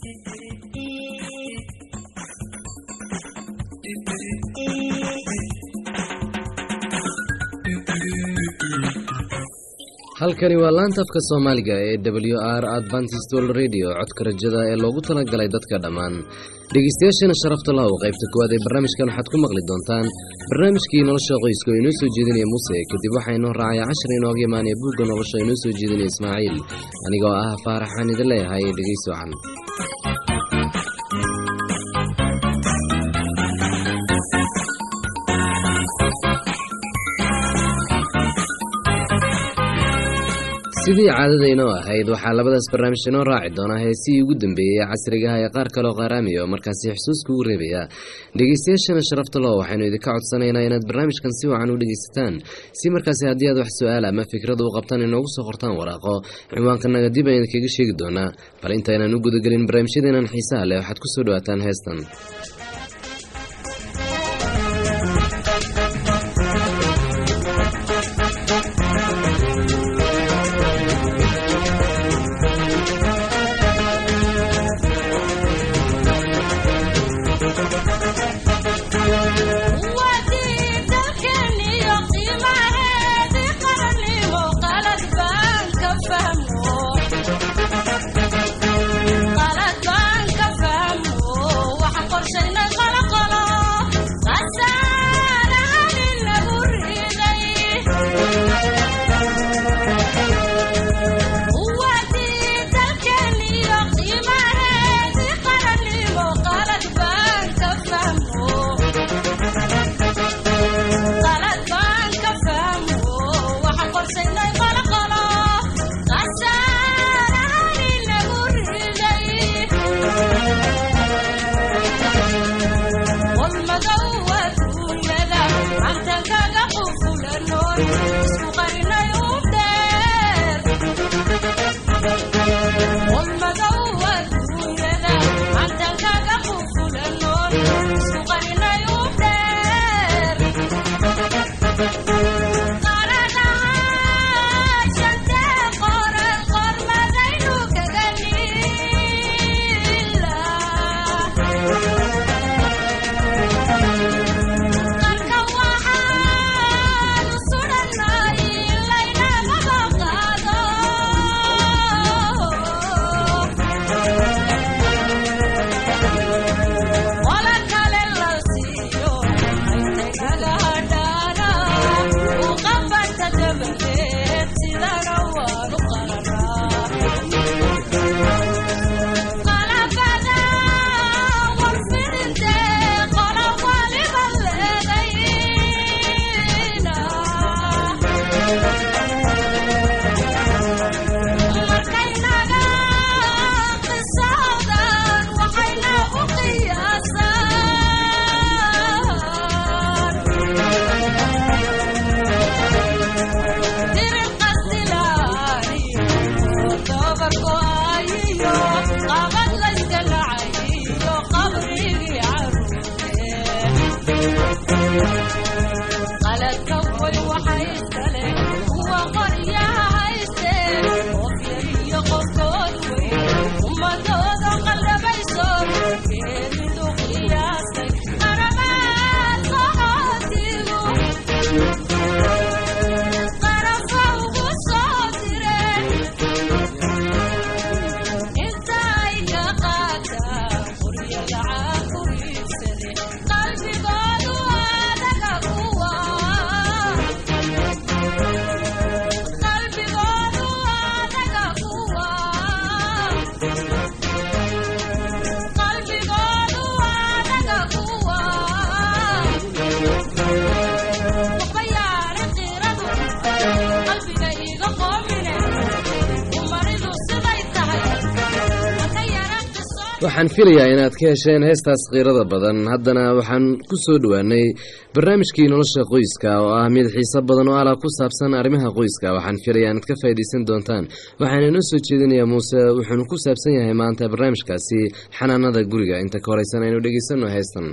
halkani waa laanta afka soomaaliga ee w r adventist world radio codka rajada ee loogu talagalay dadka dhammaan dhegeystayaashana sharafta lahow qaybta koowaad ee barnaamijkan waxaad ku maqli doontaan barnaamijkii nolosha qoyska oo inoo soo jeedinaya muuse kadib waxaa inoo raacaya cashar inooga imaanaya buugga nolosha inoo soo jeedinaya ismaaciil anigoo ah faaraxaan idin leeyahay dhegeysi wacan sidii caadadaynoo ahayd waxaa labadaas barnaamij inoo raaci doonaa heesihii ugu dambeeyey ee casrigaha ee qaar kaloo qaaraamiya oo markaasi xusuuska ugu reebaya dhegeystayaashana sharafta loo waxaynu idinka codsanaynaa inaad barnaamijkan si wacan u dhegeysataan si markaasi haddii aad wax su-aal ama fikrada u qabtaan inoogu soo qortaan waraaqo ciwaankanaga dib aan idinkaga sheegi doonaa bal intaynaan u gudagelin barnaamijyadeenan xiisaha leh waxaad kusoo dhawaataan heestan waxaan filayaa inaad ka hesheen heestaas khiirada badan haddana waxaan ku soo dhowaanay barnaamijkii nolosha qoyska oo ah mid xiiso badan oo ala ku saabsan arrimaha qoyska waxaan filayaa inaad ka faa'iidaysan doontaan waxaana inoo soo jeedinayaa muuse wuxuuna ku saabsan yahay maanta barnaamijkaasi xanaanada guriga inta ka horeysan aynu dhegeysanno heestan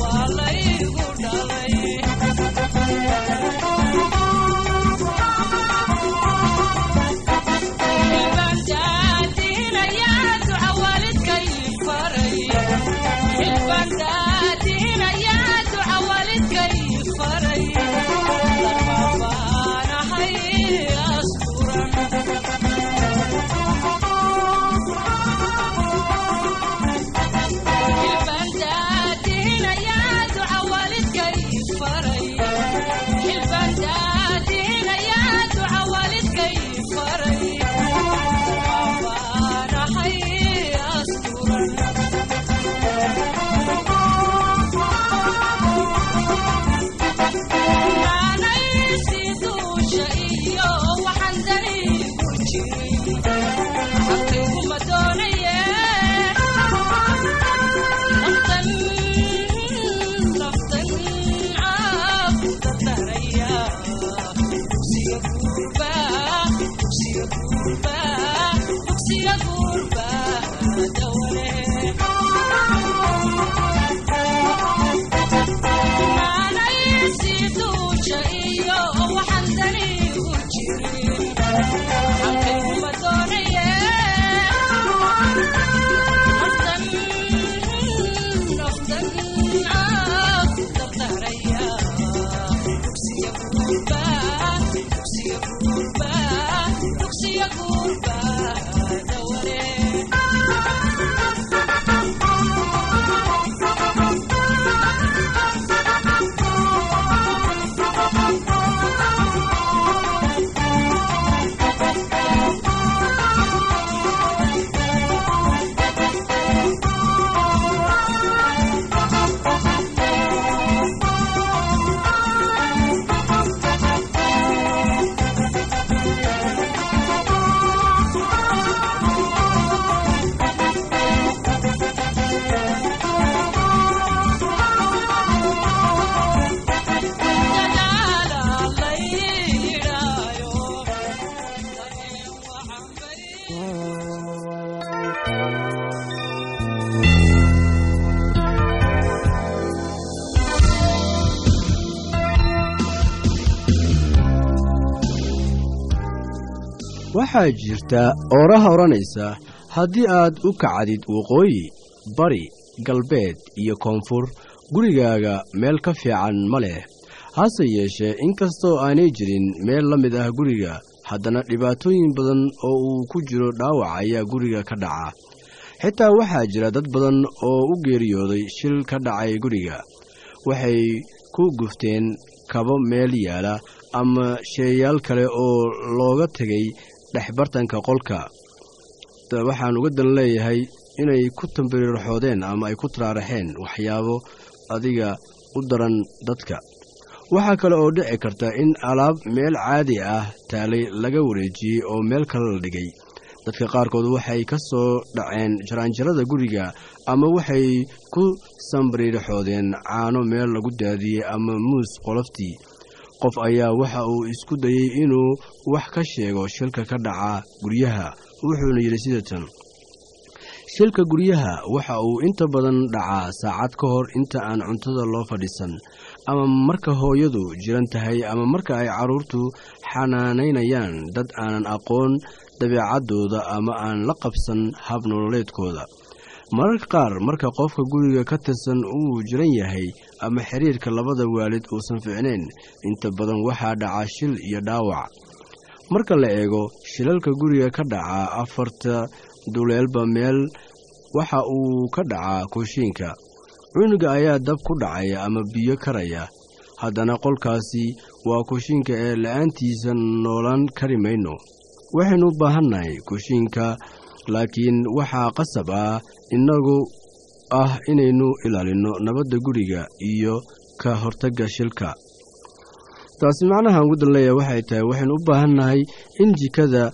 waxaa jirta ooraha odhanaysa haddii aad u kacdid waqooyi bari galbeed iyo koonfur gurigaaga meel ka fiican ma leh hase yeeshee inkastoo aanay jirin meel la mid ah guriga haddana dhibaatooyin badan oo uu ku jiro dhaawac ayaa guriga ka dhaca xitaa waxaa jira dad badan oo u geeriyooday shil ka dhacay guriga waxay ku gufteen kabo meel yaala ama sheeyaal kale oo looga tegay dhexbartanka qolka waxaan uga dan leeyahay inay ku tambiriirxoodeen ama ay ku taraaraxeen waxyaabo adiga u daran dadka waxaa kale oo dhici karta in alaab meel caadi ah taalay laga wareejiyey oo meel kale la dhigay dadka qaarkood waxay ka soo dhaceen jaraanjarada guriga ama waxay ku sambiriirxoodeen caano meel lagu daadiyey ama muus qoloftii qof ayaa waxa uu isku dayey inuu wax ka sheego shilka ka dhaca guryaha wuxuuna yidhi sida tan shilka guryaha waxa uu inta badan dhacaa saacad ka hor inta aan cuntada loo fadhiisan ama marka hooyadu jiran tahay ama marka ay carruurtu xanaanaynayaan dad aanan aqoon dabeecaddooda ama aan la qabsan hab nololeedkooda mararka qaar marka qofka guriga ka tirsan uu jiran yahay ama xiriirka labada waalid uusan fiicnayn inta badan waxaa dhaca shil iyo dhaawac marka la eego shilalka guriga ka dhaca afarta duleelba meel waxa uu ka dhacaa kooshiinka cunuga ayaa dab ku dhacaya ama biyo karaya haddana qolkaasi waa kooshiinka ee la-aantiisa noolaan kari mayno waxaynu u baahannahay kooshiinka laakiin waxaa qasab ah innagu ah inaynu ilaalinno nabadda guriga iyo ka hortagga shilka taasi macnaha ugu danleeya waxay tahay waxaynu u baahannahay in jikada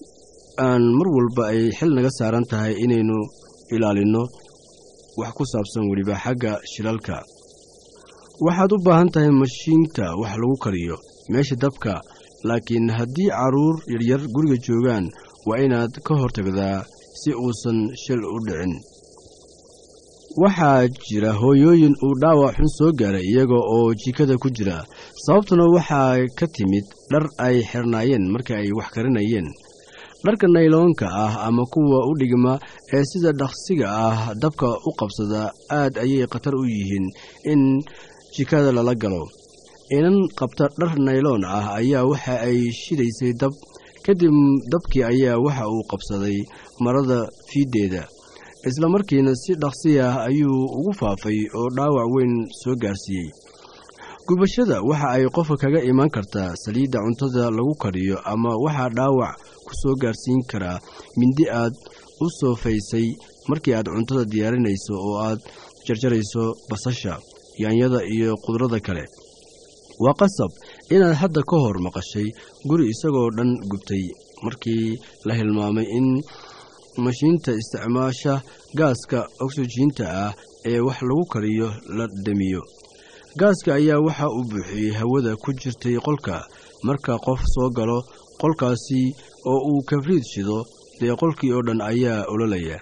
aan mar walba ay xil naga saaran tahay inaynu ilaalinno wax ku saabsan weliba xagga shilalka waxaad u baahan tahay mashiinta wax lagu kariyo meesha dabka laakiin haddii carruur yaryar guriga joogaan waa inaad ka hortagdaa si uusan shil u dhicin waxaa jira hooyooyin uu dhaawac xun soo gaaray iyaga oo jikada ku jira sababtuna waxaa ka timid dhar ay xirnaayeen marka ay wax karinayeen dharka nayloonka ah ama kuwa u dhigma ee sida dhaqsiga ah dabka u qabsada aad ayay khatar u yihiin in jikada lala galo inan qabta dhar nayloon ah ayaa waxa ay shidaysay dab kadib dabkii ayaa waxa uu qabsaday marada fiiddeeda isla markiina si dhaqsi ah ayuu ugu faafay oo dhaawac weyn soo gaarsiiyey gubashada waxa ay qofka kaga imaan kartaa saliidda cuntada lagu kariyo ama waxaa dhaawac ku soo gaarsiin karaa mindi aad u soofaysay markii aad cuntada diyaarinayso oo aad jarjarayso basasha yaanyada iyo qudrada kale waa qasab inaad hadda ka hor maqashay guri isagoo dhan gubtay markii la hilmaamay in mashiinta isticmaasha gaaska oksijiinta ah ee wax lagu kariyo la damiyo gaaska ayaa waxa uu buuxiyey hawada ku jirtay qolka marka qof soo galo qolkaasi oo uu kabriid shido dee qolkii oo dhan ayaa ololaya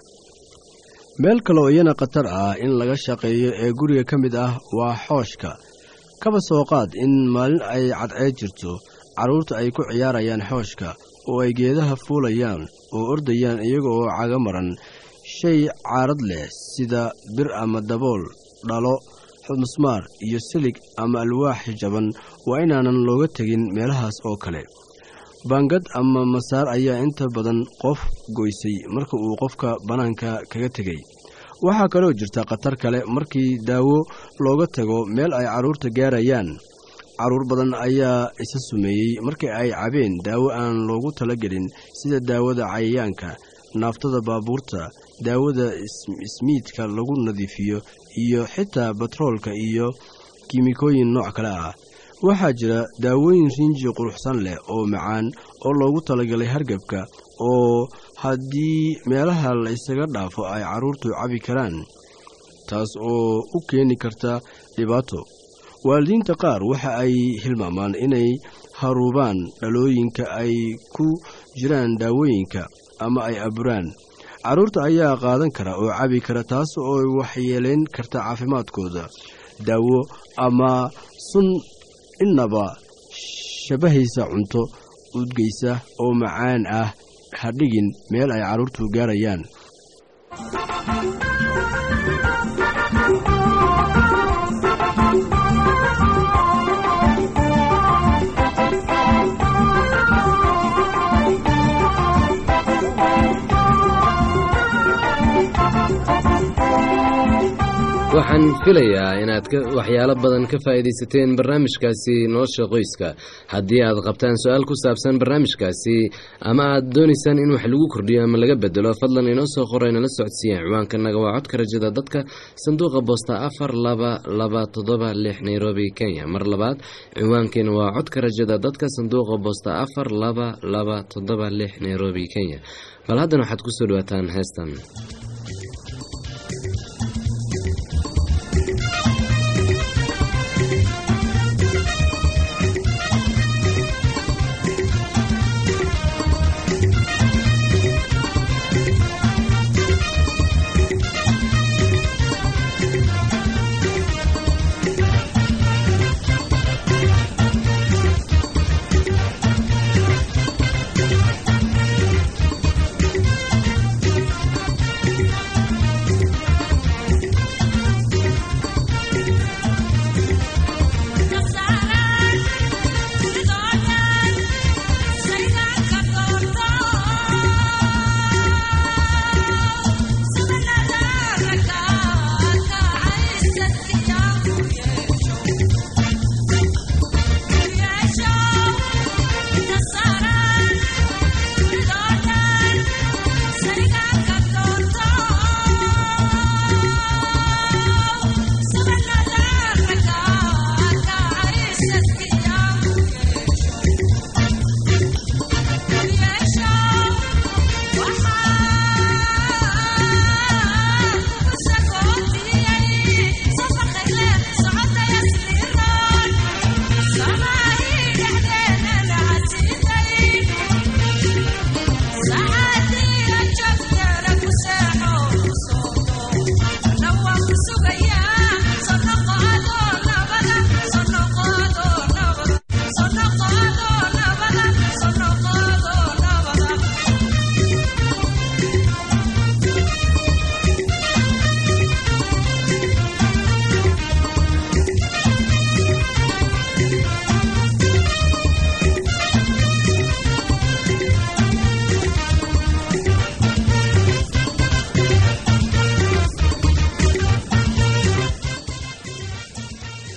meel kale oo iyana khatar ah in laga shaqeeyo ee guriga ka mid ah waa xooshka kaba soo qaad in maalin ay cadceed jirto carruurta ay ku ciyaarayaan xooshka oo ay geedaha fuulayaan oo ordayaan iyaga oo caga maran shay caarad leh sida bir ama dabool dhalo musmaar iyo silig ama alwaax jaban waa inaanan looga tegin meelahaas oo kale baangad ama masaar ayaa inta badan qof goysay marka uu qofka bannaanka kaga tegay waxaa kaloo jirta khatar kale markii daawo looga tago meel ay carruurta gaarayaan carruur badan ayaa isa sumeeyey markii ay cabeen daawo aan loogu talagelin sida daawada cayayaanka naaftada baabuurta daawada ismiidka lagu nadiifiyo iyo xitaa batroolka iyo kiimikooyin nooc kale ah waxaa jira daawooyin rinji quruxsan leh oo macaan oo loogu talagalay hargabka oo haddii meelaha la ysaga dhaafo ay carruurtu cabi karaan taas oo u keeni karta dhibaato waalidiinta qaar waxa ay hilmaamaan inay haruubaan dhalooyinka ay ku jiraan daawooyinka ama ay aburaan carruurta ayaa qaadan kara oo cabi kara taas oo waxyeelayn karta caafimaadkooda daawo ama sun innaba shabahaysa cunto udgeysa oo macaan ah ha dhigin meel ay carruurtu gaarayaan waxaan filayaa inaad waxyaalo badan ka faa'iidaysateen barnaamijkaasi nolosha qoyska haddii aad qabtaan su-aal ku saabsan barnaamijkaasi ama aad doonaysaan in wax lagu kordhiyo ama laga bedelo fadlan inoo soo qoro inala socodsiiyaan ciwaankanaga waa codka rajada dadka sanduuqa boosta afar laba laba toddoba lix nairobi kenya mar labaad ciwaankeena waa codka rajada dadka sanduuqa boosta afar laba laba toddoba lix nairobi kenya bal haddana waxaad kusoo dhawaataan heestan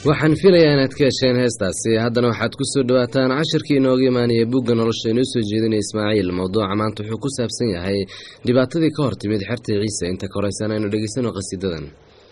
waxaan filayaa inaad ka hesheen heestaasi haddana waxaad ku soo dhowaataan cashirkii inooga imaanaya bugga nolosha inoo soo jeedinaya ismaaciil mowduuca maanta wuxuu ku saabsan yahay dhibaatadii ka hor timid xerta ciise inta ka horeysan aynu dhegeysano qasiidadan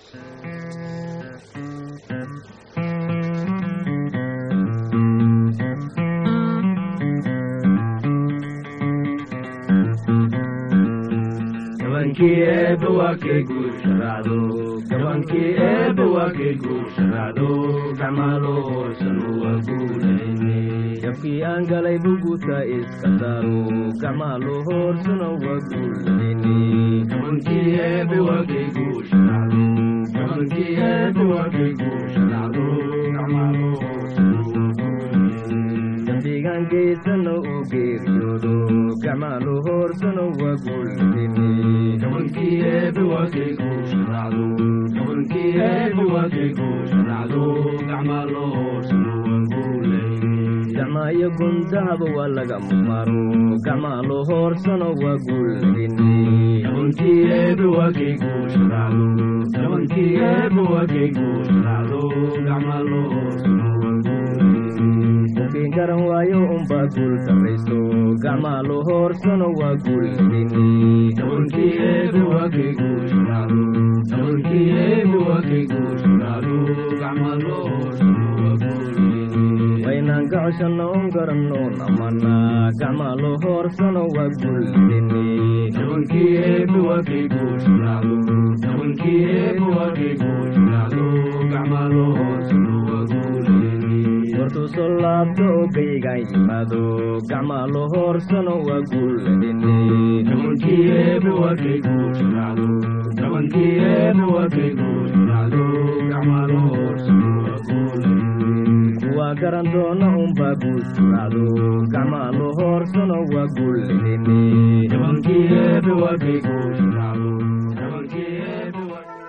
gabankii eebba waa kay guusharaacdo gabankii eebba waa kay guusharaacdo gacmaalo hoosanu waa guulayne jabkii aan galay buguta iska saaro gacmaalo hoorsana waa guulayne gabankii eebba waa kay guusharaacdo gabankii eebba waa kay guusharaacdo gacmaalo hoosanu waa guulayne dambigaan geysana u geeriyoodo gacmaalo hoorsana waa guulayne gabankii eebba waa kay guusharaacdo gabankii eebba waa kay guusharaacdo gacmaalo hoorsana waa guulayne gacmaayo gundahaba waa laga maaro gacmaalo hoorsana waa guulayne gabankii eebba waa kay guusharaacdo gabankii eebba waa kay guusharaacdo gacmaalo hoorsana waa guulayne qofkiin garan waayo unbaa guul darayso gacmaalo hoorsana waa guulayne gabankii eebba waa kay guusharaacdo gabankii eebba waa kay guusharaacdo gacmaalo hoorsana waa guulayne waynaan gacoshanna un garanno namana gacmaalo hoorsana waa guulayne gabankii eebba waa kay guusharaacdo gabankii eebba waa kay guusharaacdo gacmaalo hoorsana waa guulayne wartuu soo laabto oo gaygaan yimaado gacmaalo hoorsano waa guulayne gabankii eebba waa kay guusharaacdo gabankii eebba waa kay guusharaacdo gacmaalo hoorsano waa guulayne kuwaa garan doona unbaa guusharaacdo gacmaalo hoorsano waa guulayne gabankii eebba waa kay guusharaacdo gabankii eebba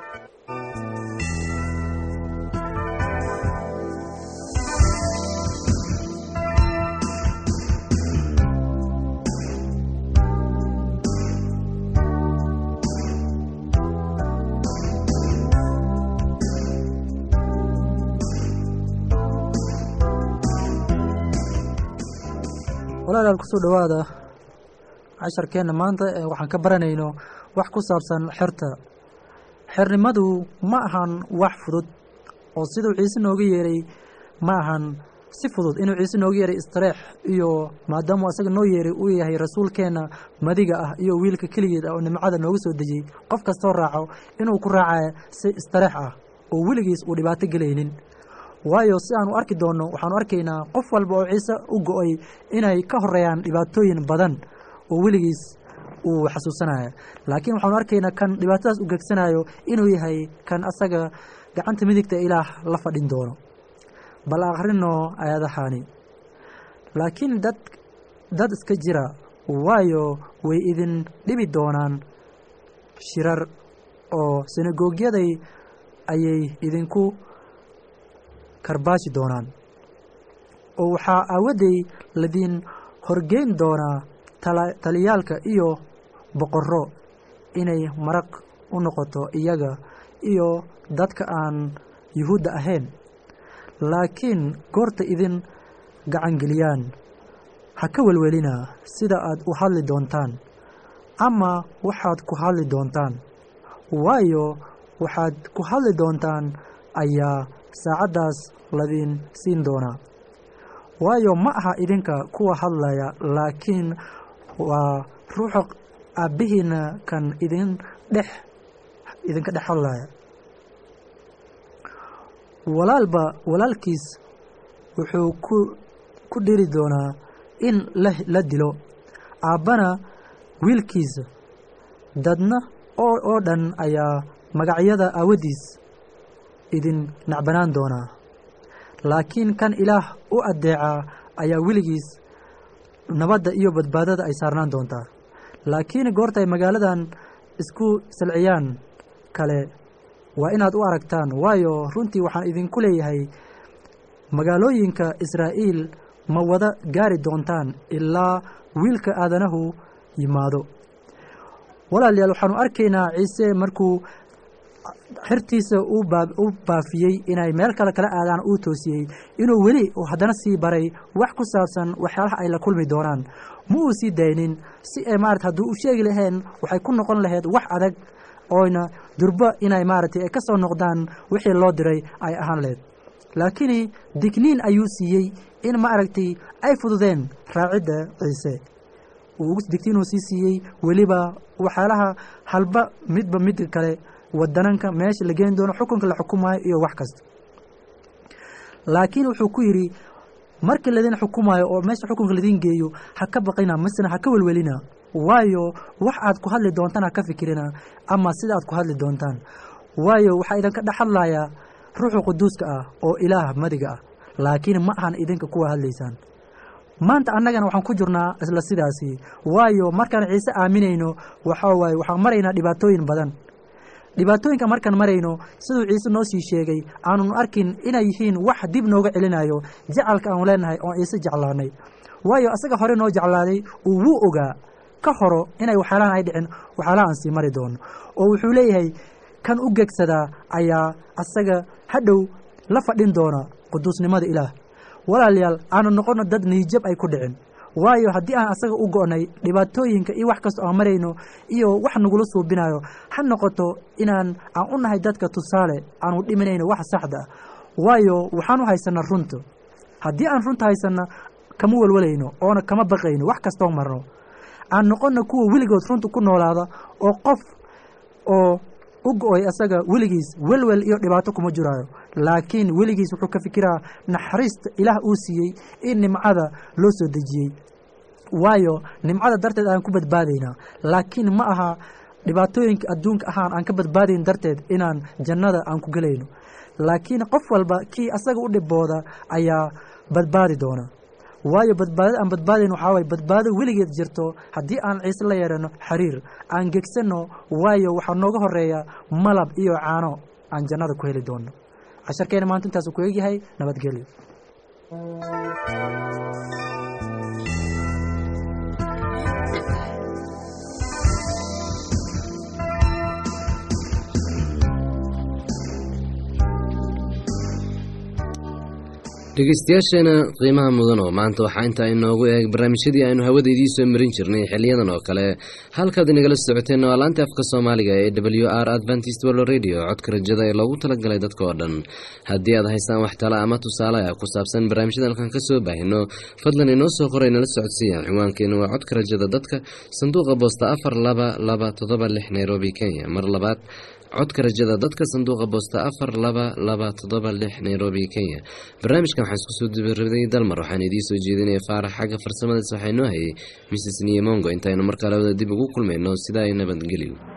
waa walaalaal kusoo dhowaada casharkeenna maanta ee waxaan ka baranayno wax ku saabsan xerta xernimadu ma ahan wax fudud oo siduu ciise nooga yeeray ma ahan si fudud inuu ciise nooga yeeray istareex iyo maadaamuu asaga noo yeeray uu yahay rasuulkeenna madiga ah iyo wiilka keligeed ah oo nimcada nooga soo dejiyey qof kastoo raaco inuu ku raacaya si istareex ah oo weligiis uu dhibaato gelaynin waayo si aanu arki doonno waxaanu arkaynaa qof walba oo ciise u go-ay inay ka horeeyaan dhibaatooyin badan oo weligiis uu xasuusanaya laakiin waxaanu arkaynaa kan dhibaatadaas u gegsanayo inuu yahay kan asaga gacanta midigta ilaah la fadhin doono bal akhrino ayadahani laakiin dad dad iska jira waayo way idin dhibi doonaan shirar oo sinagogyaday ayay idinku karbaashi doonaan oo waxaa aawadday ladiin horgeyn doonaa taliyaalka iyo boqorro inay maraq u noqoto iyaga iyo dadka aan yuhuudda ahayn laakiin goorta idin gacangeliyaan ha ka welwelina sida aad u hadli doontaan ama waxaad ku hadli doontaan waayo waxaad ku hadli doontaan ayaa saacaddaas ladiin siin doonaa waayo ma aha idinka kuwa hadlaya laakiin waa ruuxa aabbihiina kan idin dhex idinka dhex hadlaya walaalba walaalkiis wuxuu ku ku dhiri doonaa in la dilo aabbana wiilkiisa dadna oo oo dhan ayaa magacyada aawadiis idin nacbanaan doonaa laakiin kan ilaah u addeecaa ayaa weligiis nabadda iyo badbaadada ay saarnaan doontaa laakiin goorta ay magaaladan isku salciyaan kale waa inaad u aragtaan waayo runtii waxaan idinku leeyahay magaalooyinka israa'iil ma wada gaari doontaan ilaa wiilka aadanahu yimaado walaalayaal waxaanu arkaynaa ciise markuu xirtiisa uu baa- u baafiyey inay meel kale kala aadaan uu toosiyey inuu weli uu haddana sii baray wax ku saabsan waxyaalaha ay la kulmi doonaan ma uu sii daynin si ay maarata hadduu u sheegi laheen waxay ku noqon lahayd wax adag oyna durbo inay maaragtay ay ka soo noqdaan wixii loo diray ay ahaan lahayd laakiin digniin ayuu siiyey in maaragtay ay fududeen raacidda ciise uu digtiin uu sii siiyey weliba waxyaalaha halba midba midka kale wadananka meesha la geeni doono xukunka la xukumaayo iyo wax kasta laakiin wuxuu ku yidhi markii ladin xukumaayo oo meesha xukunka ladin geeyo ha ka baqina masena ha ka welwelina waayo wax aad ku hadli doontaan ha ka fikirina ama sida aad ku hadli doontaan waayo waxaa idinka dhex hadlayaa ruuxu quduuska ah oo ilaah madiga ah laakiin ma ahan idinka kuwa hadlaysaan maanta annagana waxaan ku jirnaa isla sidaasi waayo markaan ciise aaminayno waxaa waaye waxaan maraynaa dhibaatooyin badan dhibaatooyinka markaan marayno siduu ciise noo sii sheegay aanun arkin inay yihiin wax dib nooga celinayo jacalka aanu leenahay oon ciise jeclaanay waayo asaga hore noo jeclaaday uu wuu ogaa ka horo inay waxyaalahan ay dhicin waxyaalaha aan sii mari doono oo wuxuu leeyahay kan u gegsadaa ayaa asaga hadhow la fadhin doona quduusnimada ilaah walaalayaal aanu noqono dad niijab ay ku dhicin waayo haddii aan asaga u go'nay dhibaatooyinka iyo wax kastoo aan marayno iyo wax nagula suubinayo ha noqoto inaan aan u nahay dadka tusaale aanu dhiminayno wax saxda ah waayo waxaan u haysanaa runta haddii aan runta haysanna kama welwalayno oona kama baqayno wax kastoo marno aan noqonna kuwa weligood runta ku noolaada oo qof oo u go-oy asaga weligiis welwel iyo dhibaato kuma jiraayo laakiin weligiis wuxuu ka fikiraa naxariista ilaah uu siiyey in nimcada loo soo dejiyey waayo nimcada darteed aan ku badbaadaynaa laakiin ma aha dhibaatooyinka adduunka ahaan aan ka badbaadayn darteed inaan jannada aan ku gelayno laakiin qof walba kii asaga u dhibooda ayaa badbaadi doona waayo badbaadada aan badbaadayn waxaa waye badbaado weligeed jirto haddii aan ciise la yeerano xiriir aan gegsanno waayo waxaa nooga horeeya malab iyo caano aan jannada ku heli doono casharkeena maanta intaasuu ku egyahay nabadgelyo dhegeystayaasheena qiimaha mudan oo maanta waxaa intaa inoogu eeg barnaamijyadii aynu hawada idiin soo marin jirnay xiliyadan oo kale halkaad inagala socoteen waa laanta afka soomaaliga ee w r adventist world radio codka rajada ee loogu talagalay dadka oo dhan haddii aad haysaan wax tala ama tusaale ah ku saabsan barnaamijyada halkan ka soo baahino fadlan inoo soo qoray nala socodsiiya cinwaankeenu waa codka rajada dadka sanduuqa boosta afar laba laba todoba lix nairobi kenya mar labaad codka rajada dadka sanduuqa boosta afar laba laba todoba lix nairobi kenya barnaamijkan waxaan isku soo dibaraday dalmar waxaan idiin soo jeedinaya faarax xagga farsamadaas waxaa inoo hayay mrs niyemongo intaynu markaa labada dib ugu kulmayno sidaa ay nabadgelyo